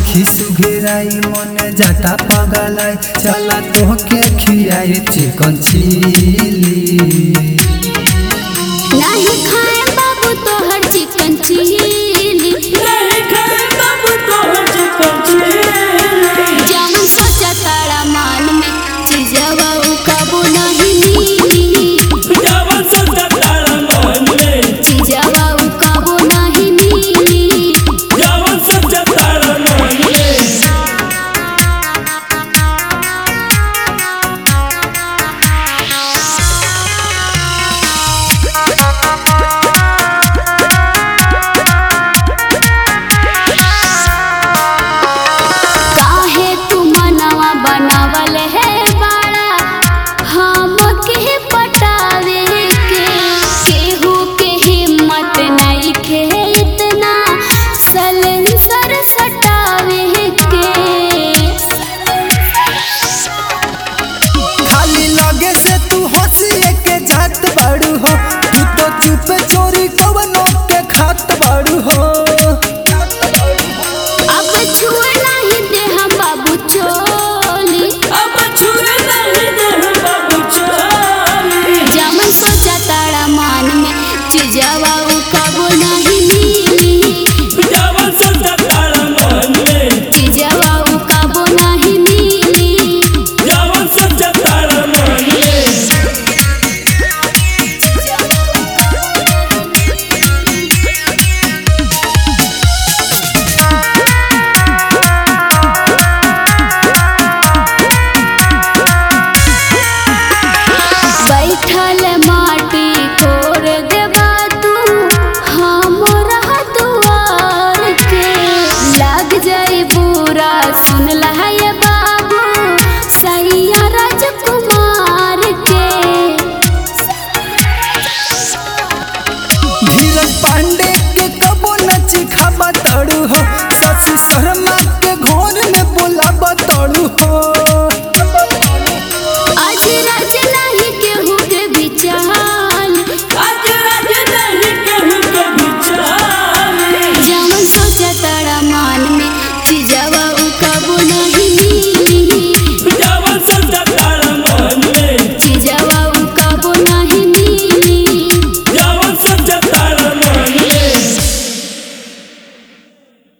देखी सुघेराई मन जाता पगलाई चला तोहके खियाए चिकन चिली नहीं खाए बाबू तोहर चिकन चिली नहीं खाए बाबू तोहर चिकन चिली जवन सोचा तारा मान में चीजवा उ कबो नहीं मिली जवन सोचा तारा मन में चीजवा उ कबो नहीं मिली जवन सोचा तारा मन में काहे तू मनवा बनावल है बाड़ा हम के पटावे के केहू के हिम्मत नहीं खे इतना सलेंसर सटावे के खाली लगे से तू हंसी के जात बाड़ू हो तू तो चुप चोरी कवनो के खात बाड़ू हो अब छुए नहीं दे हम बाबू चोली अब छुए नहीं दे बाबू चोली जमन सोचा तारा मान में चीजवा उ कबो नहीं मिली जवन सोचा तारा मन में चीजवा उ कबो नहीं मिली जवन सोचा तारा मन में बैठल माटी कोर देबा तू हमरा दुआर के लग जाई बुरा सुन लहाय बाबू सैया राजकुमार के धीरज पांडे के कबो नच खाबा तड़ू हो शशि शर्मा